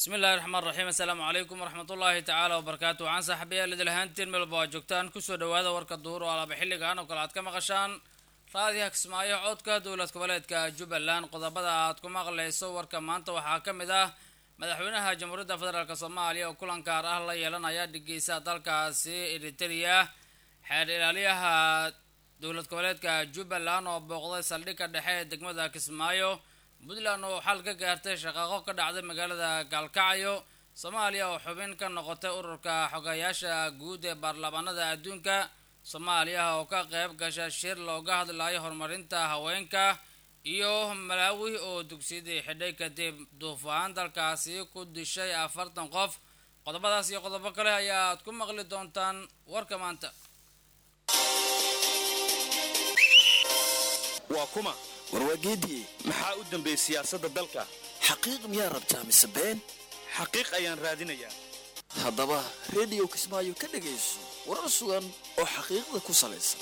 bismi illahi raxmaan raxiim assalaamu calaykum waraxmatullaahi tacaala wabarakaatu waxaan saaxiibayaal idil ahaantiin melba waa joogtaan kusoo dhawaada warka duhur oo alaaba xilligan oo kale aad ka maqashaan raadiha kismaayo codka dowlad goboleedka jubbaland qodobada aad ku maqlayso warka maanta waxaa ka mid ah madaxweynaha jamhuuriyadda federaalk soomaaliya oo kulan gaar ah la yeelanaya dhigeysa dalkaasi eriteria xeer ilaaliyaha dowlad goboleedka jubbaland oo booqday saldhigga dhexe ee degmada kismaayo puntland oo xal ka gaartay shaqaaqo ka dhacday magaalada gaalkacyo soomaaliya oo xubin ka noqotay ururka xogayaasha guud ee baarlamaanada adduunka soomaaliya oo ka qayb gasha shir looga hadlayo horumarinta haweenka iyo malaawi oo dugsiyadii xidhay kadib duufaan dalkaasi ku dishay afartan qof qodobadaas iyo qodobo kale ayaad ku maqli doontaan warka maanta waa kuma warwaageedii maxaa u dambeeyey siyaasadda dalka xaqiiq miyaa rabtaa mise been xaqiiq ayaan raadinayaa haddaba rediyo kismaayo ka dhegayso warar sugan oo xaqiiqda ku salaysan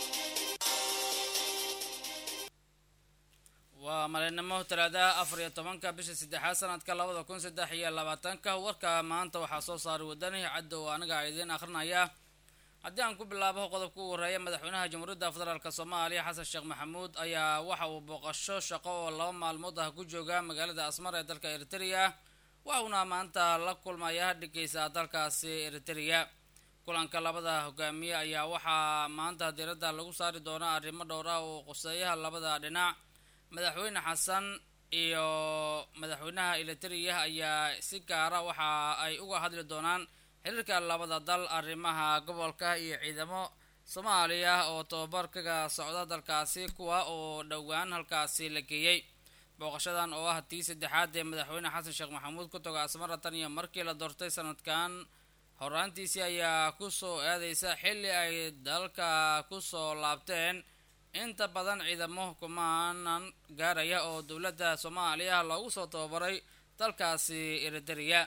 waa maleennimo talaadaha afar iyo tobanka bisha saddexaad sanadka labada kun saddex iyo labaatanka warka maanta waxaa soo saaray wadani caddow aniga idiin akhrinaya haddii aan ku bilaabo qodobka u horeeya madaxweynaha jamhuuriyadda federaalk soomaaliya xasan sheekh maxamuud ayaa waxa uu booqasho shaqo oo laba maalmood ah ku jooga magaalada asmar ee dalka eriteria waxuuna maanta la kulmaya dhigeysa dalkaasi eriteria kulanka labada hogaamiye ayaa waxaa maanta diiradda lagu saari doonaa arrimo dhowr ah oo quseeyaha labada dhinac madaxweyne xasan iyo madaxweynaha eriteria ayaa si gaara waxa ay uga hadli doonaan xiriirka labada dal arrimaha gobolka iyo ciidamo soomaaliya oo tababar kaga socda dalkaasi kuwa oo dhowaan halkaasi la geeyey booqashadan oo ah tii saddexaad ee madaxweyne xasan sheekh maxamuud ku toga asmara tan iyo markii la doortay sanadkan horaantiisii ayaa kusoo aadeysa xilli ay dalka kusoo laabteen inta badan ciidamo kumaanan gaaraya oo dowladda soomaaliya loogu soo tababaray dalkaasi eriteria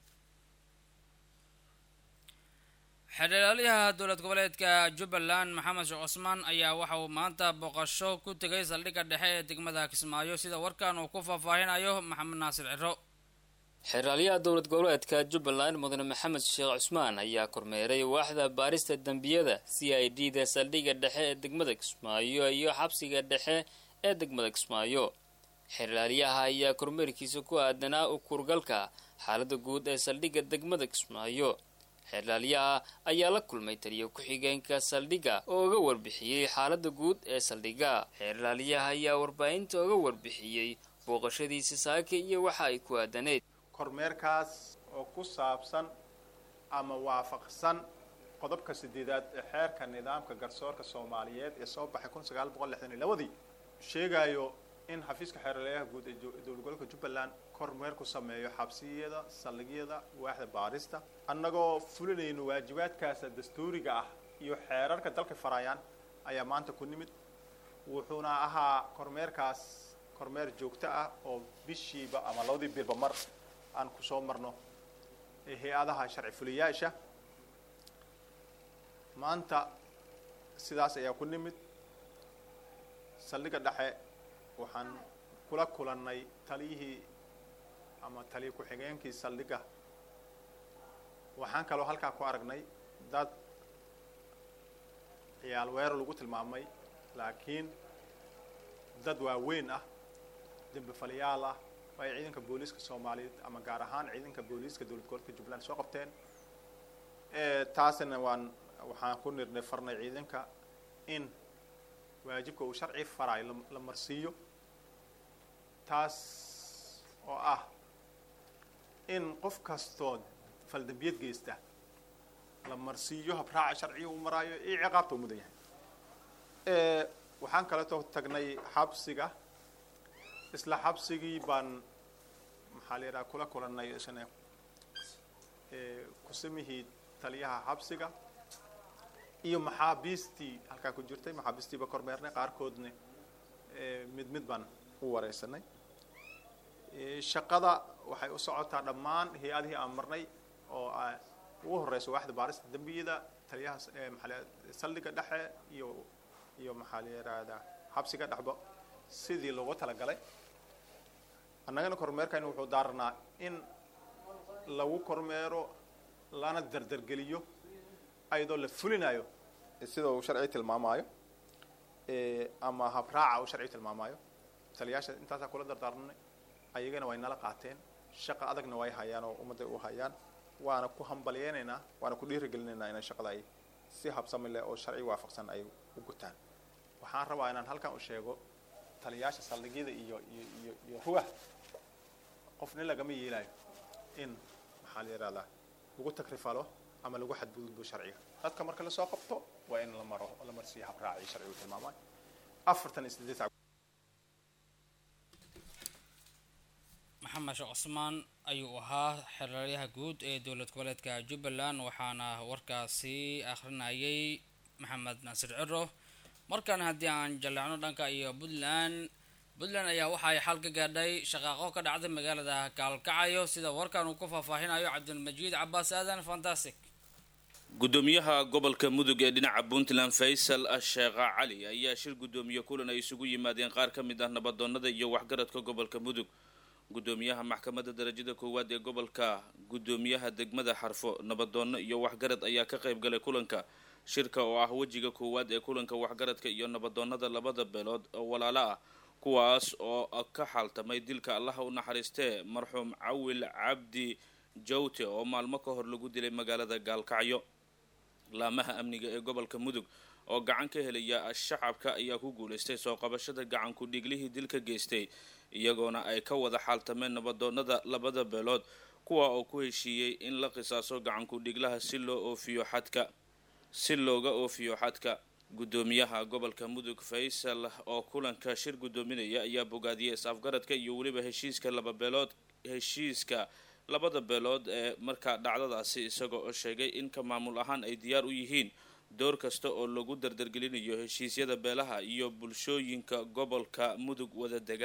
xeerlaaliyaha dowlad goboleedka jubbaland maxamed sheekh cusmaan ayaa waxa uu maanta booqasho ku tegay saldhigga dhexe ee degmada kismaayo sida warkan uu ku faahfaahinayo maxamed naasir ciro xeeraalyaha dowlad goboleedka jubbaland mudane maxamed sheekh cusmaan ayaa kormeeray waaxda baarista dembiyada c i d da saldhigga dhexe ee degmada kismaayo iyo xabsiga dhexe ee degmada kismaayo xeerlaalyaha ayaa kormeerkiisa ku aadanaa u kurgalka xaalada guud ee saldhigga degmada kismaayo xeerlaalyaha ayaa la kulmay taliyo ku-xigeenka saldhigga oo uga warbixiyey xaalada guud ee saldhigga xeerlaalyaha ayaa warbaahinta uga warbixiyey booqashadiisa saaka iyo waxa ay ku aadaneyd kormeerkaas oo ku saabsan ama waafaqsan qodobka sideedaad ee xeerka nidaamka garsoorka soomaaliyeed ee soo baxay kun sagaal boqol lixdan iyo labadii sheegayo in xafiiska xeerlaalyaha guud ee dowlad gobolka jubbaland kormeer ku sameeyo xabsiyada saldhigyada waaxda baarista annagoo fulinayno waajibaadkaasa dastuuriga ah iyo xeerarka dalka farayaan ayaa maanta ku nimid wuxuuna ahaa kormeerkaas kormeer joogto ah oo bishiiba ama labadii bilba mar aan kusoo marno hay-adaha sharci fuliyaasha maanta sidaas ayaa ku nimid saldhigga dhexe waxaan kula kulannay taliyihii ama taliya ku-xigeenkii saldhigga waxaan kaloo halkaa ku aragnay dad ciyaal weerar lagu tilmaamay laakiin dad waaweyn ah dembifalyaal ah oo ay ciidanka booliiska soomaaliyeed ama gaar ahaan ciidanka booliiska dowlad gobolka jubbaland soo qabteen taasina waan waxaan ku nirnay farnay ciidanka in waajibka uu sharci farayo la marsiiyo taas oo ah in qof kastoo faldambiyad geysta la marsiiyo habraaca sharciya uu maraayo iyo ciqaabta uu mudan yahay waxaan kaleetoo tagnay xabsiga isla xabsigii baan maxaa la yidhaha kula kulannay isna kusamihii taliyaha xabsiga iyo maxaabiistii halkaa ku jirtay maxaabiistiiba kormeernay qaarkoodna mid mid baan u wareysanay shaqada waxay u socotaa dhammaan hay-adihii aan marnay oo ugu horeyso waaxda baarista dembiyada taliyaha maaa saldhigga dhexe iyo iyo maxaa la yidhaahdaa xabsiga dhexba sidii loogu talagalay annagana kormeerkayna wuxuu daaranaa in lagu kormeero lana dardargeliyo ayadoo la fulinayo sida uu sharci tilmaamayo ama habraaca uu sharci tilmaamayo taliyaasha intaasaa kula dardaarnay ayagana way nala qaateen shaqa adagna way hayaan oo ummadday u hayaan waana ku hambalyeynaynaa waana ku dhiirigelinaynaa inay shaqada ay si habsami leh oo sharci waafaqsan ay u gutaan waxaan rabaa inaan halkan u sheego taliyaasha saldhigyada iyo iyo iyo iyo rugaha qofna lagama yeelayo in maxaa la yidhahdaa lagu takrifalo ama lagu xadgudbo sharciga dadka marka lasoo qabto waa in la maro la marsiiyo habraacii sharcigu tilmaamayo afartan iyo sideed sac maxamed sheekh cusmaan ayuu ahaa xeraryaha guud ee dowlad goboleedka jubbaland waxaana warkaasi akhrinayay maxamed naasir ciro markan haddii aan jaleecno dhanka iyo puntland puntland ayaa waxa ay xal ka gaadhay shaqaaqo ka dhacday magaalada kaalkacayo sida warkan uu ku faahfaahinayo cabdilmajiid cabaas aadan fantastic gudoomiyaha gobolka mudug ee dhinaca puntland faysal sheekha cali ayaa shir gudoomiye kulan ay isugu yimaadeen qaar ka mid ah nabadoonada iyo waxgaradka gobolka mudug gudoomiyaha maxkamadda darajada koowaad ee gobolka gudoomiyaha degmada xarfo nabadoono iyo waxgarad ayaa ka qayb galay kulanka shirka oo ah wejiga koowaad ee kulanka waxgaradka iyo nabadoonada labada beelood oo walaalo ah kuwaas oo ka xaaltamay dilka allaha u naxariistee marxuum cawil cabdi jawte oo maalmo ka hor lagu dilay magaalada gaalkacyo laamaha amniga ee gobolka mudug oo gacan ka helaya shacabka ayaa ku guulaystay soo qabashada gacanku dhiiglihii dilka geystay iyagoona ay ka wada xaaltameen nabadoonada labada beelood kuwa oo ku heshiiyey in la qisaaso gacanku dhiglaha si loo oofiyo xadka si looga oofiyo xadka gudoomiyaha gobolka mudug faysal oo kulanka shir gudoominaya ayaa bogaadiyay is-afgaradka iyo weliba heshiiska laba beelood heshiiska labada beelood ee markaa dhacdadaasi isagoo oo sheegay in ka maamul ahaan ay diyaar u yihiin door kasta oo lagu dardargelinayo heshiisyada beelaha iyo bulshooyinka gobolka mudug wada dega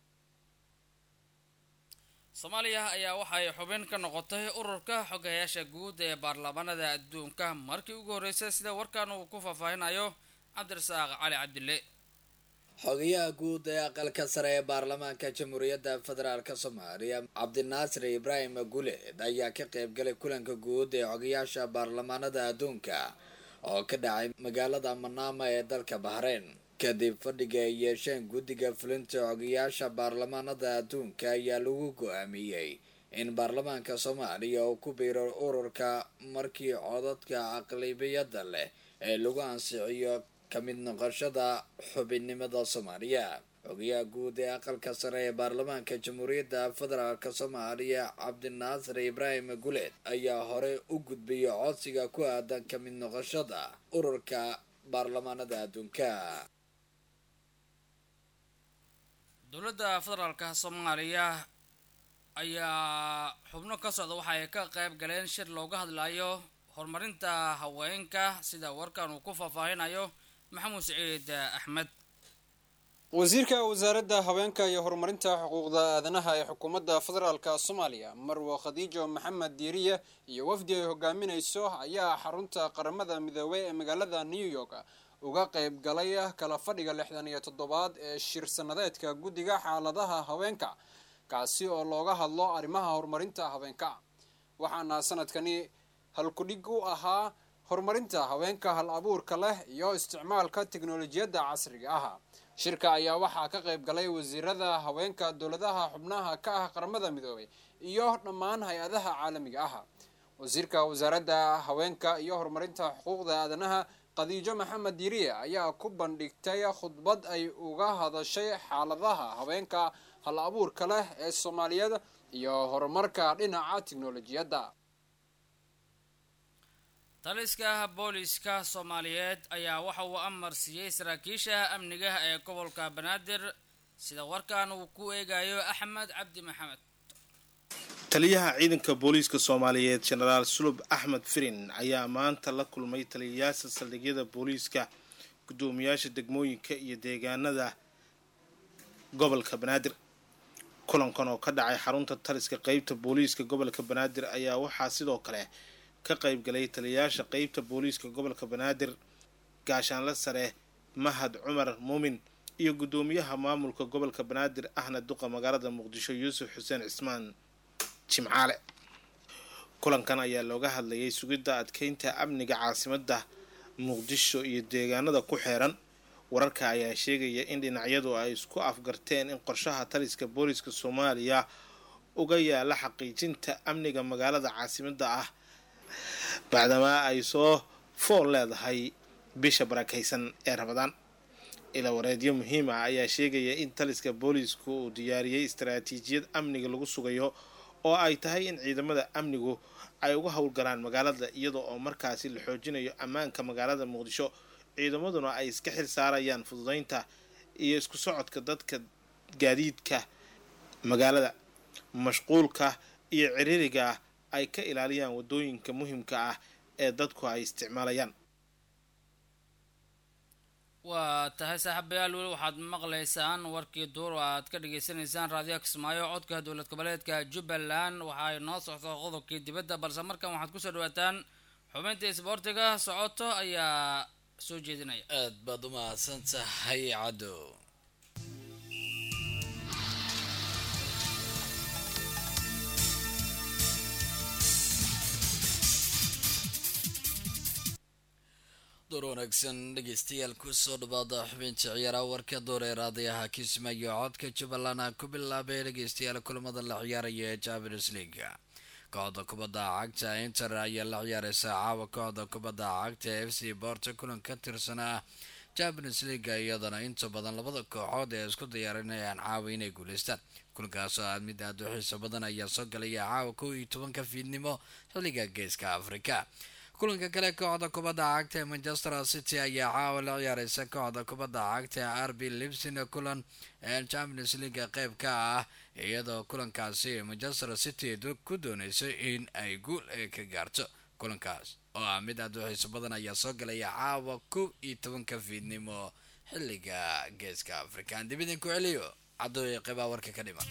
soomaaliya ayaa waxay xubin ka noqotay ururka xogayaasha guud ee baarlamaanada adduunka markii ugu horreysay sida warkan uu ku faahfaahinayo cabdirasaaq cali cabdille xogayaha guud ee aqalka sare ee baarlamaanka jamhuuriyadda federaalk soomaaliya cabdinaasir ibraahim guleed ayaa ka qaybgalay kulanka guud ee xogayaasha baarlamaanada adduunka oo ka dhacay magaalada manaama ee dalka bahreyn kadib fadhiga ay yeesheen guddiga fulinta xogayaasha baarlamaanada adduunka ayaa lagu go-aamiyey in baarlamaanka soomaaliya uu ku biiro ururka markii codadka aqlibiyada leh ee lagu ansixiyo ka mid noqoshada xubinnimada soomaaliya xogayaha guud ee aqalka sare ee baarlamaanka jamhuuriyadda federaalk soomaaliya cabdinaasir ibraahim guleed ayaa hore u gudbiyay codsiga ku aadan ka mid noqoshada ururka baarlamaanada adduunka dowladda federaalka soomaaliya ayaa xubno ka socda waxa ay ka qayb galeen shir looga hadlayo horumarinta haweenka sida warkan uu ku faahfaahinayo maxamuud siciid axmed wasiirka wasaaradda haweenka iyo horumarinta xuquuqda aadanaha ee xukuumadda federaalka soomaaliya marwo khadiijo maxamed diiriye iyo wafdi ay hogaaminayso ayaa xarunta qaramada midoobey ee magaalada new york uga qayb galay kala fadhiga lixdan iyo toddobaad ee shir sanadeedka guddiga xaaladaha haweenka kaasi oo looga hadlo arrimaha horumarinta haweenka waxaana sanadkani halkudhig u ahaa horumarinta haweenka hal abuurka leh iyo isticmaalka teknolojiyadda casriga ah shirka ayaa waxaa ka qayb galay wasiirada haweenka dowladaha xubnaha ka ah qaramada midoobay iyo dhammaan hay-adaha caalamiga ah wasiirka wasaaradda haweenka iyo horumarinta xuquuqda aadanaha khadiijo maxamed diiriye ayaa ku bandhigtay khudbad ay uga hadashay xaaladaha haweenka hal abuurka leh ee soomaaliyeed iyo horumarka dhinaca teknolojiyadda taliska booliska soomaaliyeed ayaa waxa uu amar siiyey saraakiisha amniga ee gobolka banaadir sida warkan uu ku eegayo axmed cabdi maxamed taliyaha ciidanka booliiska soomaaliyeed jenaraal sulub axmed firin ayaa maanta la kulmay taliyayaasha saldhigyada booliiska guddoomiyaasha degmooyinka iyo deegaanada gobolka banaadir kulankan oo ka dhacay xarunta taliska qeybta booliiska gobolka banaadir ayaa waxaa sidoo kale ka qayb galay taliyayaasha qeybta booliiska gobolka banaadir gaashaanle sare mahad cumar muumin iyo guddoomiyaha maamulka gobolka banaadir ahna duqa magaalada muqdisho yuusuf xuseen cismaan jimcaale kulankan ayaa looga hadlayay sugidda adkeynta amniga caasimadda muqdisho iyo deegaanada ku xeeran wararka ayaa sheegaya in dhinacyadu ay isku afgarteen in qorshaha taliska booliska soomaaliya uga yaala xaqiijinta amniga magaalada caasimadda ah bacdamaa ay soo fool leedahay bisha barakaysan ee rabadaan ila wareedyo muhiim ah ayaa sheegaya in taliska boolisku uu diyaariyey istaraatiijiyad amniga lagu sugayo oo ay tahay in ciidamada amnigu ay uga howlgalaan magaalada iyadoo oo markaasi la xoojinayo ammaanka magaalada muqdisho ciidamaduna ay iska xil saarayaan fududeynta iyo isku socodka dadka gaadiidka magaalada mashquulka iyo ciriiriga ay ka ilaaliyaan wadooyinka muhiimka ah ee dadku ay isticmaalayaan waa tahay saaxiibayaal weli waxaad maqlaysaan warkii duur oo aad ka dhagaysanaysaan raadiyo kismaayo codka dowlad goboleedka jubbaland waxaay noo socto qodobkii dibadda balse markan waxaad kusoo dhawaataan xubinta isboortiga socoto ayaa soo jeedinaya aad baad u mahadsan tahay caddo door wanaagsan dhegeystayaal kusoo dhawaada xubinta ciyaaraha warka door ee raadayaha kismaayo codka jubbaland a ku bilaabay dhegeystayaal kulamada la ciyaaraya ee champions league kooxda kubadda cagta inter ayaa la ciyaareysa caawa kooxda kubadda cagta f c borto kulan ka tirsanaa champions league iyadana inta badan labada kooxood ee isku diyaarinayaan caawa inay guuleystaan kulankaas oo aad mid aad u xiiso badan ayaa soo galaya caawa kow iyo tobanka fiidnimo xilliga geeska afrika kulanka kale kooxda kubadda cagta ee manchester city ayaa caawa la ciyaareysa kooxda kubadda cagta ee r b libsin kulan ee champions league qeyb ka ah iyadoo kulankaasi manchester city ku dooneyso in ay guul ka gaarto kulankaas oo ah mid aad u xiiso badan ayaa soo galaya caawa kow iyo tobanka fiidnimo xilliga geeska afrika aan dib idinku celiyo cadooya qeybaa warka ka dhiman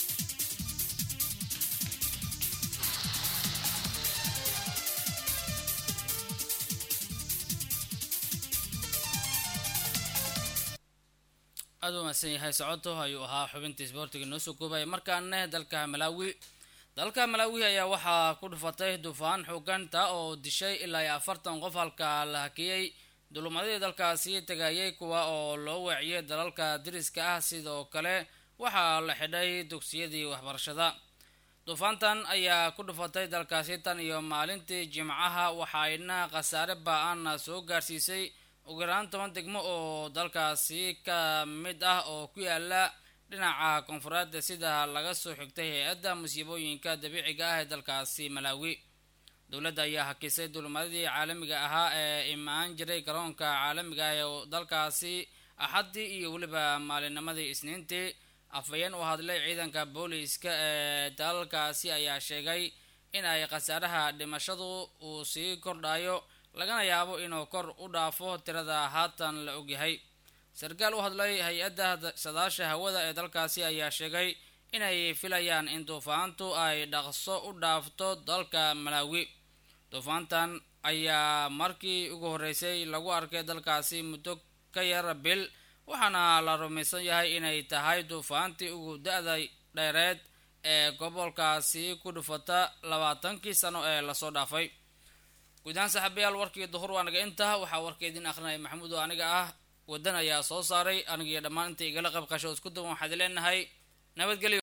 aada u mahadsan yahay socoto ayuu ahaa xubinta isboortiga noo soo koobaya markaane dalka malaawi dalka malaawi ayaa waxaa ku dhufatay dufaan xooganta oo dishay ilaa iyo afartan qof halka la hakiyey dulumadii dalkaasi tagayay kuwa oo loo weeciyay dalalka diriska ah sidoo kale waxaa la xidhay dugsiyadii waxbarashada duufaantan ayaa ku dhufatay dalkaasi tan iyo maalintii jimcaha waxaayna khasaare ba-aan soo gaarsiisay ugu yaraan toban degmo oo dalkaasi ka mid ah oo ku yaala dhinaca koonfureed sida laga soo xigtay hay-adda musiibooyinka dabiiciga ah ee dalkaasi malaawi dowladda ayaa hakisay dulmadadii caalamiga ahaa ee imaan jiray garoonka caalamiga ah ee dalkaasi axaddii iyo weliba maalinnimadii isniintii afhayeen u hadlay ciidanka booliiska ee dalalkaasi ayaa sheegay in ay khasaaraha dhimashadu uu sii kordhayo lagana yaabo inuu kor u dhaafo tirada haatan la ogyahay sarkaal u hadlay hay-adda sadaasha hawada ee dalkaasi ayaa sheegay inay filayaan in duufaantu ay dhaqso u dhaafto dalka malaawi duufaantan ayaa markii ugu horreysay lagu arkay dalkaasi muddo ka yar bil waxaana la rumaysan yahay inay tahay duufaantii ugu da-da dheereed ee gobolkaasi ku dhufata labaatankii sano ee lasoo dhaafay guud ahaan saaxiibayaal warkii duhur waa naga intaa waxaa warka idin akrinaya maxamuud oo aniga ah wadan ayaa soo saaray anigiyo dhammaan inta igala qayb qasho isku duwan waxaad leenahay nabadgelyo